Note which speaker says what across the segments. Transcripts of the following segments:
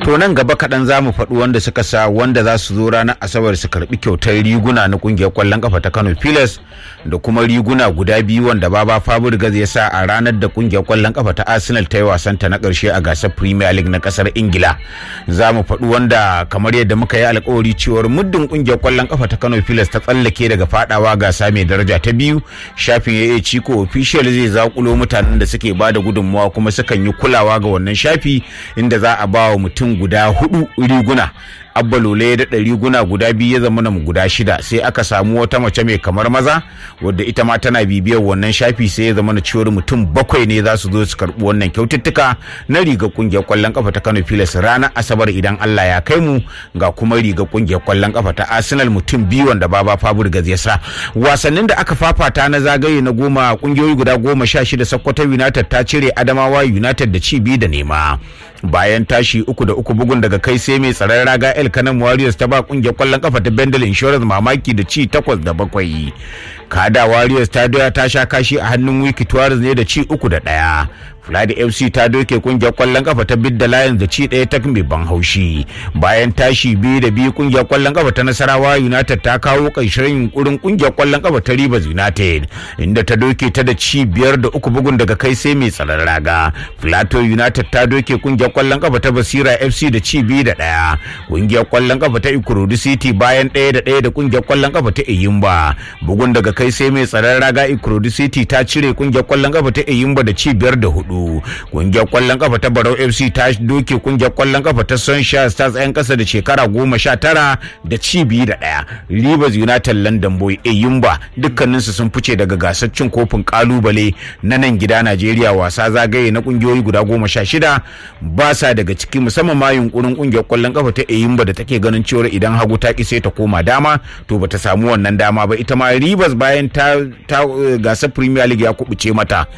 Speaker 1: to nan gaba kaɗan za mu faɗi wanda suka sa wanda za su zo ranar asabar su karɓi kyautar riguna na ƙungiyar ƙwallon ƙafa ta kano pilas da kuma riguna guda biyu wanda baba fabregas ya sa a ranar da ƙungiyar ƙwallon ƙafa ta arsenal ta yi wasanta na ƙarshe a gasar premier league na ƙasar ingila za mu faɗi wanda kamar yadda muka yi alkawari cewar muddin ƙungiyar ƙwallon ƙafa ta kano pilas ta tsallake daga faɗawa gasa mai daraja ta biyu shafin ya ciko official zai zakulo mutanen da suke ba da gudunmawa kuma sukan yi kulawa ga wannan shafi inda za a ba wa mutum guda hudu riguna abba lole ya daɗa riguna guda biyu ya zama mu guda shida sai aka samu wata mace mai kamar maza wadda ita ma tana bibiyar wannan shafi sai ya zama na cewar mutum bakwai ne za su zo su karɓi wannan kyaututtuka na riga kungiyar kwallon kafa ta kano filas ranar asabar idan allah ya kai mu ga kuma riga kungiyar kwallon kafa ta arsenal mutum biyu wanda baba fabregas ya sa wasannin da aka fafata na zagaye na goma kungiyoyi guda goma sha shida sokoto united ta cire adamawa united da ci biyu da nema bayan tashi uku da uku bugun daga kai sai mai tsaron raga el kanan warriors ta ba kungiyar kwallon kafa ta bendel insurance mamaki da ci takwas da bakwai kada warriors ta doya ta sha kashi a hannun wiki tuwaris ne da ci uku da ɗaya Fulani FC ta doke kungiyar kwallon kafa ta Bidda Lions da ci ɗaya ta mai ban haushi. Bayan tashi biyu da biyu kungiyar kwallon kafa ta Nasarawa United ta kawo ƙarshen yunkurin kungiyar kwallon kafa ta Rivers United inda ta doke ta da ci biyar da uku bugun daga kai sai mai tsaron raga. Plateau United ta doke kungiyar kwallon kafa ta Basira FC da ci biyu da ɗaya. Kungiyar kwallon kafa ta Ikorodu City bayan ɗaya da ɗaya da kungiyar kwallon kafa ta Eyimba. Bugun daga kai sai mai tsaron raga Ikorodu City ta cire kungiyar kwallon kafa ta Eyimba da ci biyar da hudu. kungiyar kwallon kafa ta barau fc ta doke kungiyar kwallon kafa ta sunshine stars yan kasa da shekara goma sha tara da ci biyu da ɗaya rivers united london boy eyimba dukkaninsu sun fice daga gasar cin kofin kalubale na nan gida najeriya wasa zagaye na kungiyoyi guda goma sha shida ba sa daga ciki musamman ma yunkurin kungiyar kwallon kafa ta eyimba da take ganin cewa idan hagu ta ki sai ta koma dama to bata samu wannan dama ba ita ma rivers bayan ta gasar premier league ya kubuce mata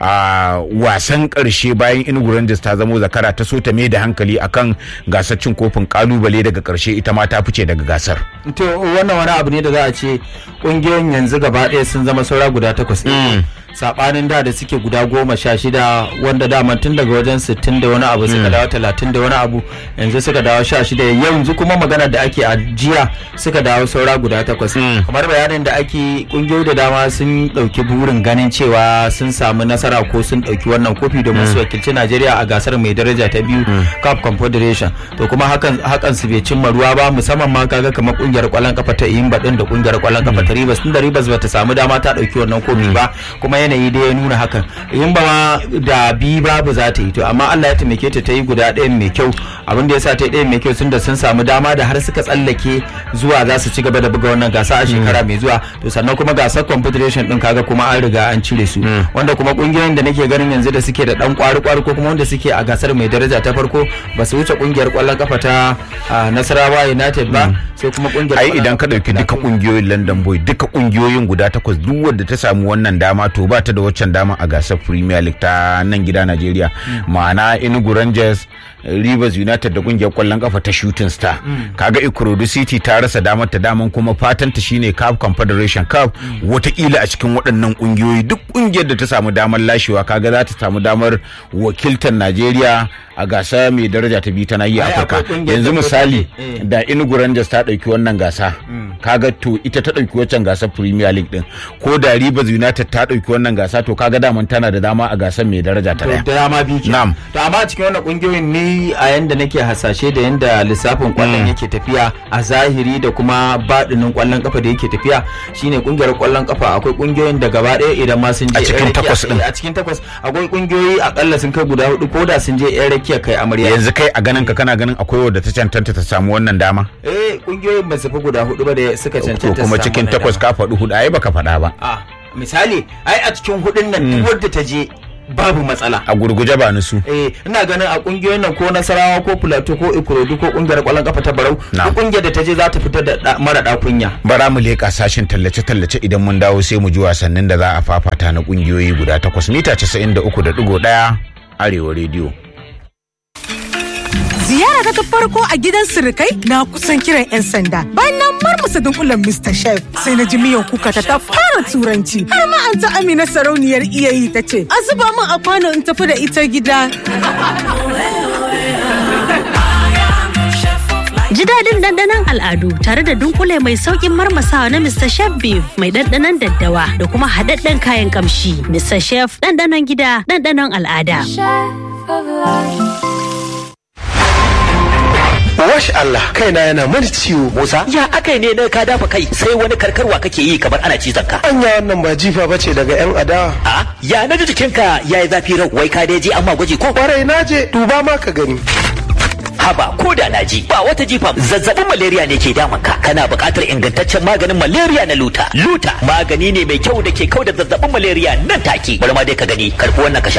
Speaker 1: a wasan wasan karshe bayan Enugu Rangers ta zamo zakara ta so ta mai da hankali akan gasar cin kofin kalubale daga karshe ita ma ta fice daga gasar.
Speaker 2: To wannan wani abu ne da za a ce kungiyoyin yanzu gaba ɗaya sun zama saura guda takwas. sabanin da da suke guda goma sha shida wanda dama tun daga wajen sittin da wani abu suka dawo talatin da wani abu yanzu suka dawo sha shida yanzu kuma magana da ake a jiya suka dawo saura guda takwas kamar bayanin da ake kungiyoyi da dama sun dauki burin ganin cewa sun samu nasara ko sun dauki wannan kofi domin su wakilci najeriya a gasar mai daraja ta biyu cup confederation to kuma hakan hakan su bai cimma ruwa ba musamman ma kaga kamar kungiyar kwallon kafa ta imba din da kungiyar kwallon kafa ta ribas tunda ribas bata samu dama ta dauki wannan kofi ba kuma yanayi da ya nuna hakan in ba ma da bi babu za ta yi to amma Allah ya taimake ta ta yi guda ɗayan mai kyau abin da ya sa ta yi ɗayan mai kyau sun da sun samu dama da har suka tsallake zuwa za su ci gaba da buga wannan gasa a shekara mai zuwa to sannan kuma gasar confederation din kaga kuma an riga an cire su wanda kuma kungiyoyin da nake ganin yanzu da suke da dan kwari kwari ko kuma wanda suke a gasar mai daraja ta farko ba su wuce kungiyar kwallon kafa ta Nasarawa United ba sai kuma kungiyar
Speaker 1: ai idan ka dauki duka kungiyoyin London Boy duka kungiyoyin guda takwas duk wanda ta samu wannan dama to ba ta da waccan dama a gasar Premier League ta nan gida Najeriya ma'ana Enugu Rangers Rivers United da kungiyar kwallon kafa ta Shooting Star kaga Ikorodu City ta rasa damar ta daman kuma fatan ta shine Cup Confederation Cup watakila a cikin waɗannan kungiyoyi duk kungiyar da ta samu damar lashewa kaga za ta samu damar wakiltar Najeriya a gasa mai daraja ta biyu ta nahiyar Afirka yanzu misali da Enugu Rangers ta ɗauki wannan gasa kaga to ita ta ɗauki waccan gasar Premier League din ko da Rivers United ta ɗauki wannan gasa to kaga daman tana da dama a gasar mai daraja ta
Speaker 2: da dama biyu
Speaker 1: Na'am.
Speaker 2: to amma a cikin wannan kungiyoyin ne a yanda nake hasashe da yanda lissafin kwallon yake tafiya a zahiri da kuma baɗinin kwallon kafa da yake tafiya shine kungiyar kwallon kafa akwai kungiyoyin da gaba ɗaya idan ma sun je
Speaker 1: A cikin
Speaker 2: yan rakiya-
Speaker 1: takwas ɗin.
Speaker 2: a cikin takwas akwai kungiyoyi akalla sun kai guda hudu ko da sun je yan rakiya kai amarya
Speaker 1: yanzu kai a ganin ka kana ganin akwai wadda ta cancanta ta samu wannan dama
Speaker 2: eh kungiyoyin ba su fi guda hudu ba da suka
Speaker 1: to
Speaker 2: cancanta su
Speaker 1: kuma
Speaker 2: samu
Speaker 1: cikin
Speaker 2: wannan
Speaker 1: takwas
Speaker 2: dama.
Speaker 1: ka faɗi hudu ai baka faɗa ba
Speaker 2: a misali ai a cikin hudun nan duk wadda ta je babu matsala
Speaker 1: a gurguje ba ni su
Speaker 2: eh ina ganin a kungiyoyin nan ko nasarawa ko plateau ko ikorodu ko kungiyar kwallon kafa ta barau
Speaker 1: Na'am.
Speaker 2: duk kungiyar da ta je za ta fitar da da- mara da kunya
Speaker 1: bara mu leƙa sashin tallace-tallace idan mun dawo sai mu ji wasannin da za a fafata na ƙungiyoyi guda takwas mita 93.1 arewa rediyo
Speaker 3: Ziyara ta farko a gidan sirikai na kusan kiran 'yan sanda. Bayan na marmasa dunkulen Mr. Chef sai na ji miyan kuka ta ta fara turanci. Har ma an ta Amina sarauniyar iyayi ta ce, "A zuba min a kwano in tafi da ita gida."
Speaker 4: ɗanɗanon al'adu tare da dunkule mai sauƙin marmasawa na Mr. Chef Beef mai ɗanɗanon daddawa da kuma haɗaɗɗen kayan ƙamshi. Mr. Chef ɗanɗanon gida ɗanɗanon al'ada.
Speaker 5: Wash Allah kaina yana mani ciwo.
Speaker 6: Musa ya akai ne na ka dafa kai sai wani karkarwa kake yi kamar ana cizon ka.
Speaker 5: Anya wannan ba jifa bace daga yan adawa.
Speaker 6: A ya na ji jikinka ya yi zafi rau wai ka dai je amma gwaji ko.
Speaker 5: Kwarai na je duba ma ka gani.
Speaker 6: Haba ko da na ji ba wata jifa zazzabin malaria ne ke damun ka kana buƙatar ingantaccen maganin malaria na luta. Luta magani ne mai kyau da ke kau da zazzabin malaria nan take. Bari ma dai ka gani karɓi wannan ka sha.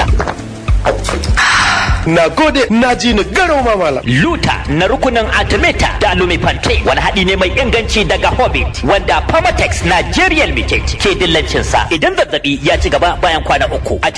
Speaker 5: Na gode na ji ni garau ma malam.
Speaker 6: Luta na rukunin Artemata da Lumifante wani haɗi ne mai inganci daga Hobbit wanda Pharmatex Nigerian Limited ke dillancinsa idan zazzabi ya ci gaba bayan kwana uku.